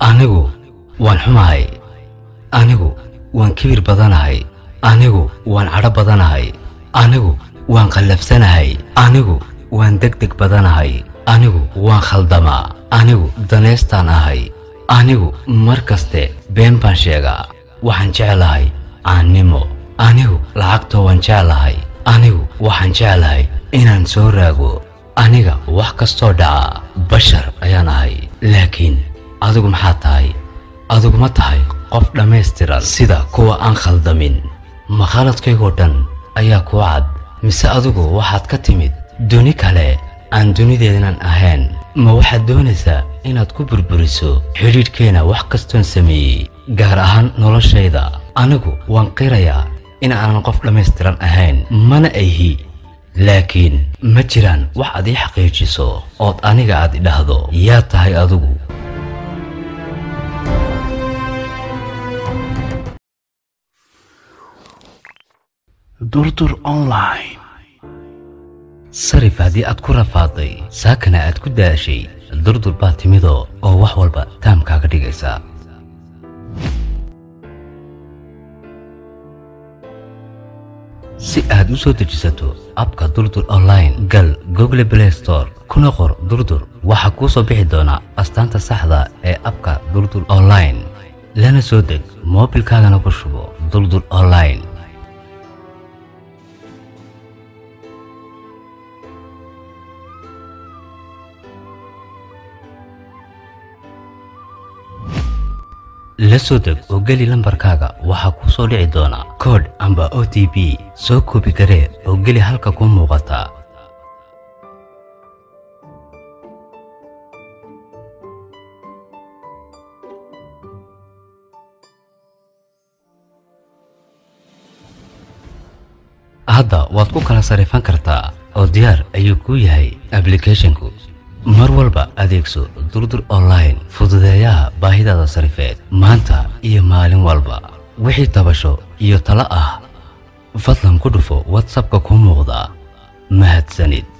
anigu waan xumahay anigu waan kibir badanahay anigu waan cadho badanahay anigu waan qallafsanahay anigu waan degdeg badanahay anigu waan khaldamaa anigu daneystaan ahay anigu mar kaste been baan sheegaa waxaan jeclahay caannimo anigu lacagtoo waan jeclahay anigu waxaan jeclahay inaan soo raago aniga wax kastoo dhaca bashar ayaan ahay laakiin adigu maxaa tahay adigu ma tahay qof dhammaystiran sida kuwa aan khaldamin ma khaladkaygoo dhan ayaa kuu cad mise adigu waxaad ka timid duni kale aan dunideednan ahayn ma waxaad doonaysaa inaad ku burburiso xidhiidhkeenna wax kastoon sameeyey gaar ahaan noloshayda anigu waan qirayaa in aanan qof dhammaystiran ahayn mana ayhi laakiin ma jiraan wax aad ii xaqiijiso ood aniga aad idhahdo yaa tahay adigu durdur online sarif haddii aad ku rafaaday saakana aad ku daashay durdur baa timidoo oo wax walba taamkaaga dhigaysa si aad u soo dejisato abka durdur online gal google play store kuna qor durdur waxaa kuu soo bixi doona astaanta saxda ee abka durdur online lana soo deg moobilkaagana ku shubo durdur online la soo deg oo geli lambarkaaga waxaa kuu soo dhici doona koodh amba o t b soo koobi garee oo geli halka kuu muuqata hadda waad ku kala sarifan kartaa oo diyaar ayuu kuu yahay ablicathonku mar walba adeegso durdur online fududeeyaha baahidaada sarifeed maanta iyo maalin walba wixii tabasho iyo talo ah fadlan ku dhufo watsapka kuu muuqda mahadsanid